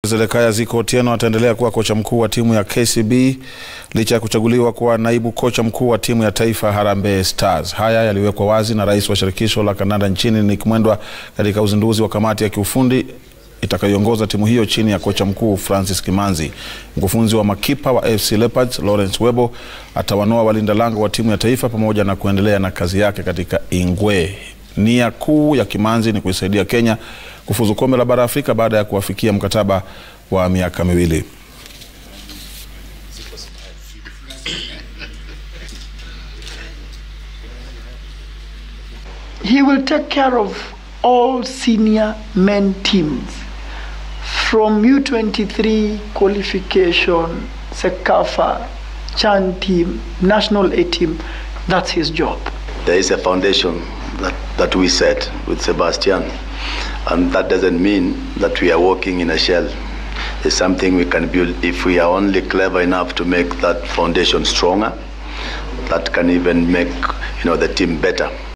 Zedekaya Ziko Otieno ataendelea kuwa kocha mkuu wa timu ya KCB licha ya kuchaguliwa kuwa naibu kocha mkuu wa timu ya taifa Harambee Stars. Haya yaliwekwa wazi na rais wa shirikisho la kandanda nchini Nick Mwendwa katika uzinduzi wa kamati ya kiufundi itakayoongoza timu hiyo chini ya kocha mkuu Francis Kimanzi. Mkufunzi wa makipa wa AFC Leopards Lawrence Webo atawanoa walinda lango wa timu ya taifa pamoja na kuendelea na kazi yake katika Ingwe. Nia kuu ya Kimanzi ni kuisaidia Kenya kufuzu kombe la bara Afrika baada ya kuwafikia mkataba wa miaka miwili. He will take care of all senior men teams from U23 qualification, Sekafa, Chan team, national A team. That's his job. There is a foundation that, that we set with Sebastian, and that doesn't mean that we are working in a shell. It's something we can build if we are only clever enough to make that foundation stronger. That can even make you know the team better.